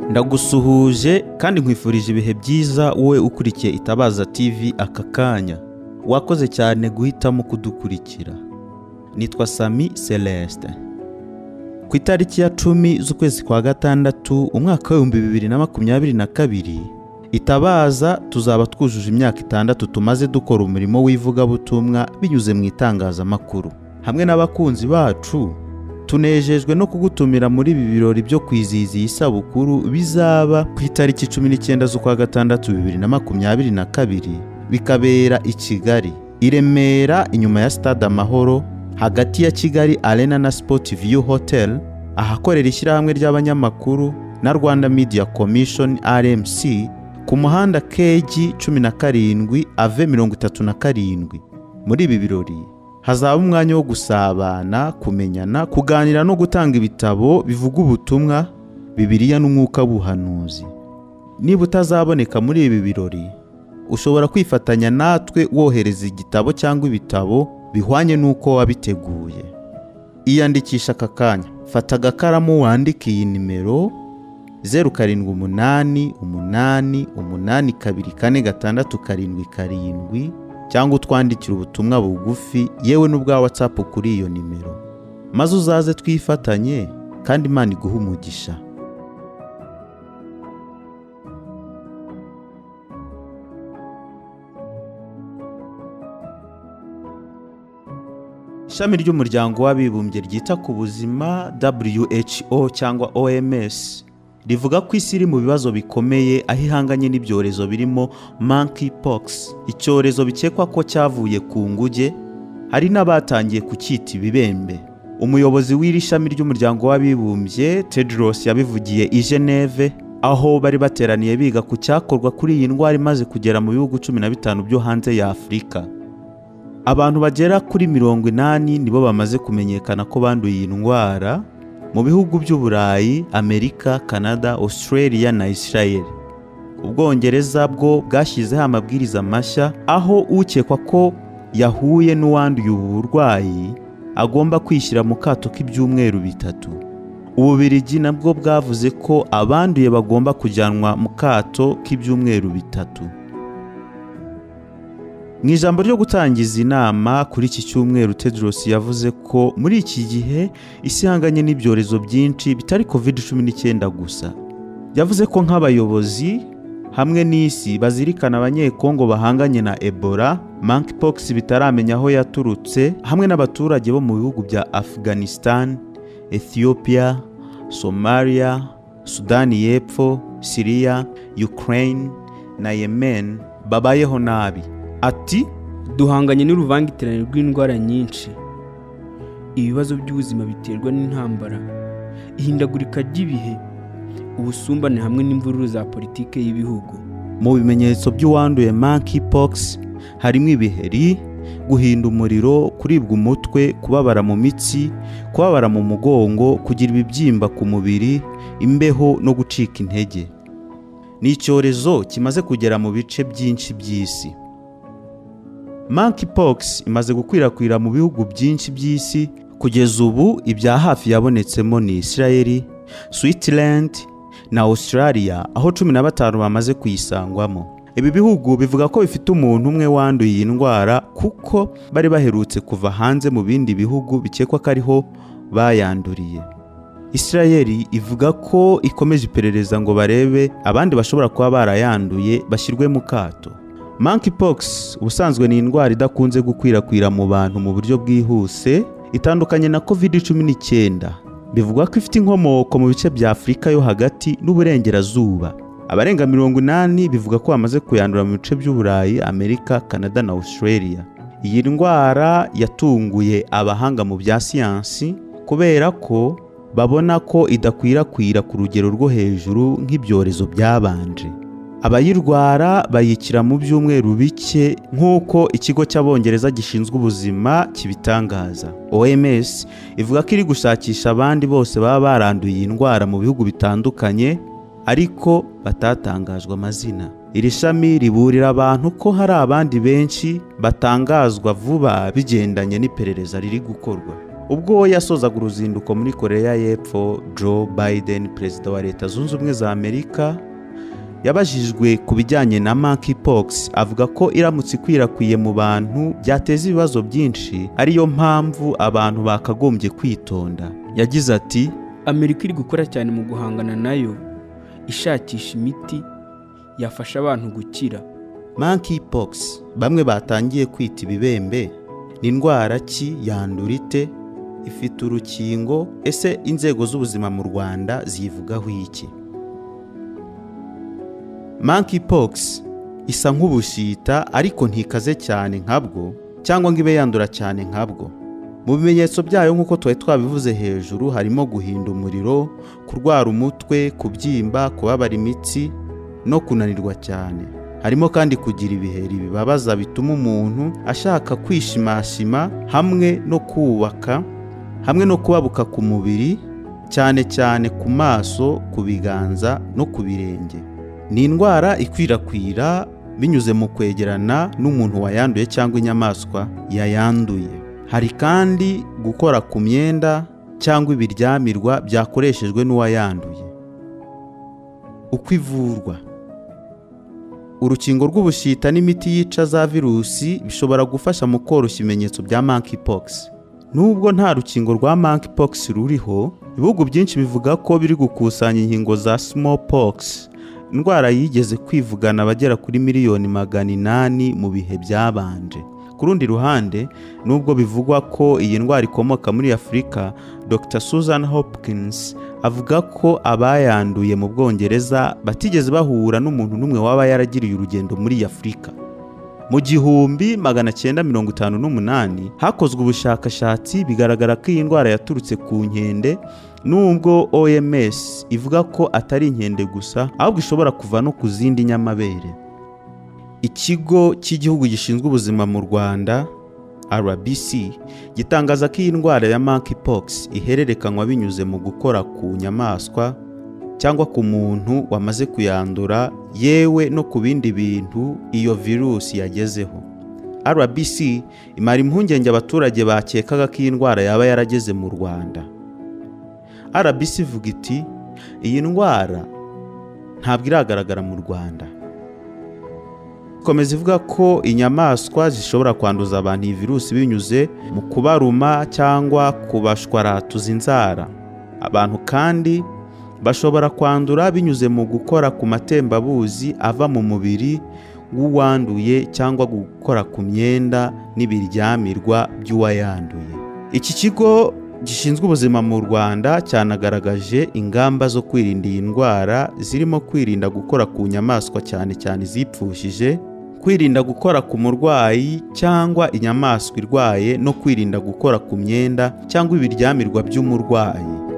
ndagusuhuje kandi nkwifurije ibihe byiza wowe ukurikiye itabaza tv aka kanya wakoze cyane guhitamo kudukurikira nitwa sami celestin ku itariki ya cumi z'ukwezi kwa gatandatu umwaka w'ibihumbi bibiri na makumyabiri na kabiri itabaza tuzaba twujuje imyaka itandatu tumaze dukora umurimo w'ivugabutumwa binyuze mu itangazamakuru hamwe n'abakunzi bacu tunejejwe no kugutumira muri ibi birori byo kwizihiza iyi sabukuru bizaba ku itariki cumi n'icyenda z'ukwa gatandatu bibiri na makumyabiri na kabiri bikabera i kigali i remera inyuma ya stade amahoro hagati ya kigali arena na sport view hotel ahakorera ishyirahamwe ry'abanyamakuru na rwanda media commission rmc ku muhanda kg cumi na karindwi ave mirongo itatu na karindwi muri ibi birori hazaba umwanya wo gusabana kumenyana kuganira no gutanga ibitabo bivuga ubutumwa bibiliya n'umwuka w'ubuhanuzi niba utazaboneka muri ibi birori ushobora kwifatanya natwe wohereza igitabo cyangwa ibitabo bihwanye n'uko wabiteguye iyandikisha aka kanya fata agakaramu wandike iyi nimero zeru karindwi umunani umunani umunani kabiri kane gatandatu karindwi karindwi cyangwa utwandikire ubutumwa bugufi yewe n'ubwa watsapu kuri iyo nimero maze uzaze twifatanye kandi imana iguhe umugisha ishami ry'umuryango w'abibumbye ryita ku buzima who cyangwa oms rivuga ko isi iri mu bibazo bikomeye aho ihanganye n'ibyorezo birimo monkeypox icyorezo bikekwa ko cyavuye ku nguge hari n'abatangiye kucyita ibibembe umuyobozi w'iri shami ry'umuryango w'abibumbye tedros yabivugiye i geneve aho bari bateraniye biga ku cyakorwa kuri iyi ndwara imaze kugera mu bihugu cumi na bitanu byo hanze ya afurika abantu bagera kuri mirongo inani nibo bamaze kumenyekana ko banduye iyi ndwara mu bihugu by'uburayi amerika canada australia na israel ubwongereza bwo bwashyizeho amabwiriza mashya aho ukekwa ko yahuye n'uwanduye ubu burwayi agomba kwishyira mu kato k'ibyumweru bitatu ububirigi nabwo bwavuze ko abanduye bagomba kujyanwa mu kato k'ibyumweru bitatu mu ijambo ryo gutangiza inama kuri iki cyumweru tedros yavuze ko muri iki gihe isi ihanganye n'ibyorezo byinshi bitari covid cumi n'icyenda gusa yavuze ko nk'abayobozi hamwe n'isi bazirikana abanyekongo bahanganye na ebola monkeypox bitaramenya aho yaturutse hamwe n'abaturage bo mu bihugu bya afghanistan ethiopia somalia sudani y'epfo syria ukraine na yemen babayeho nabi ati duhanganye n'uruvangitirane rw'indwara nyinshi ibibazo by'ubuzima biterwa n'intambara ihindagurika ry'ibihe ubusumbane hamwe n'imvururu za politike y'ibihugu mu bimenyetso by'uwanduye monkeypox harimo ibiheri guhinda umuriro kuribwa umutwe kubabara mu mitsi kubabara mu mugongo kugira ibibyimba ku mubiri imbeho no gucika intege ni icyorezo kimaze kugera mu bice byinshi by'isi monkeypox imaze gukwirakwira mu bihugu byinshi by'isi kugeza ubu ibya hafi yabonetsemo ni israel switzerland na australia aho cumi na batanu bamaze kuyisangwamo ibi bihugu bivuga ko bifite umuntu umwe wanduye iyi ndwara kuko bari baherutse kuva hanze mu bindi bihugu bikekwa ko ariho bayanduriye israel ivuga ko ikomeje iperereza ngo barebe abandi bashobora kuba barayanduye bashyirwe mu kato monkeypox ubusanzwe ni indwara idakunze gukwirakwira mu bantu mu buryo bwihuse itandukanye na covid cumi n'icyenda bivugwa ko ifite inkomoko mu bice bya afurika yo hagati n'uburengerazuba abarenga mirongo inani bivuga ko bamaze kuyandura mu bice by'uburayi amerika canada na australia iyi ndwara yatunguye abahanga mu bya siyansi kubera ko babona ko idakwirakwira ku rugero rwo hejuru nk'ibyorezo byabanje abayirwara bayikira mu byumweru bike nk'uko ikigo cy'abongereza gishinzwe ubuzima kibitangaza oms ivuga ko iri gushakisha abandi bose baba baranduye iyi ndwara mu bihugu bitandukanye ariko batatangajwe amazina iri shami riburira abantu ko hari abandi benshi batangazwa vuba bigendanye n'iperereza riri gukorwa ubwo yasozaga uruzinduko muri koreya y'epfo joe biden perezida wa leta zunze ubumwe za amerika yabajijwe ku bijyanye na monkeypox avuga ko iramutse ikwirakwiye mu bantu byateza ibibazo byinshi ariyo mpamvu abantu bakagombye kwitonda yagize ati amerika iri gukora cyane mu guhangana nayo ishakisha imiti yafasha abantu gukira monkeypox bamwe batangiye kwita ibibembe ni indwara ki yandura ite ifite urukingo ese inzego z'ubuzima mu rwanda zivugaho iki monkeypox isa nk'ubushita ariko ntikaze cyane nkabwo cyangwa ngo ibe yandura cyane nkabwo mu bimenyetso byayo nk'uko twari twabivuze hejuru harimo guhinda umuriro kurwara umutwe kubyimba kubabara imitsi no kunanirwa cyane harimo kandi kugira ibiheri bibabaza bituma umuntu ashaka kwishimashima hamwe no kubaka hamwe no kubabuka ku mubiri cyane cyane ku maso ku biganza no ku birenge ni indwara ikwirakwira binyuze mu kwegerana n'umuntu wayanduye cyangwa inyamaswa yayanduye hari kandi gukora ku myenda cyangwa ibiryamirwa byakoreshejwe n'uwayanduye uko ivurwa urukingo rw'ubushita n'imiti yica za virusi bishobora gufasha mu koroshya ibimenyetso bya monkeypox nubwo nta rukingo rwa monkeypox ruriho ibihugu byinshi bivuga ko biri gukusanya inkingo za smallpox indwara yigeze kwivugana abagera kuri miliyoni magana inani mu bihe byabanje ku rundi ruhande nubwo bivugwa ko iyi ndwara ikomoka muri afurika dr susan hopkins avuga ko abayanduye mu bwongereza batigeze bahura n'umuntu n'umwe waba yaragiriye urugendo muri afurika mu gihumbi magana cyenda mirongo itanu n'umunani hakozwe ubushakashatsi bigaragara ko iyi ndwara yaturutse ku nkende nubwo oms ivuga ko atari inkende gusa ahubwo ishobora kuva no ku zindi nyamabere ikigo cy'igihugu gishinzwe ubuzima mu rwanda rbc gitangaza ko iyi ndwara ya monkeypox ihererekanywa binyuze mu gukora ku nyamaswa cyangwa ku muntu wamaze kuyandura yewe no ku bindi bintu iyo virusi yagezeho rbc imara impungenge abaturage bakekaga ko iyi ndwara yaba yarageze mu rwanda rbc ivuga iti iyi ndwara ntabwo iragaragara mu rwanda ikomeza ivuga ko inyamaswa zishobora kwanduza abantu iyi virusi binyuze mu kubaruma cyangwa kubashwaratuza inzara abantu kandi bashobora kwandura binyuze mu gukora ku matembabuzi ava mu mubiri w'uwanduye cyangwa gukora ku myenda n'ibiryamirwa by'uwayanduye iki kigo gishinzwe ubuzima mu rwanda cyanagaragaje ingamba zo kwirinda iyi ndwara zirimo kwirinda gukora ku nyamaswa cyane cyane izipfushije kwirinda gukora ku murwayi cyangwa inyamaswa irwaye no kwirinda gukora ku myenda cyangwa ibiryamirwa by'umurwayi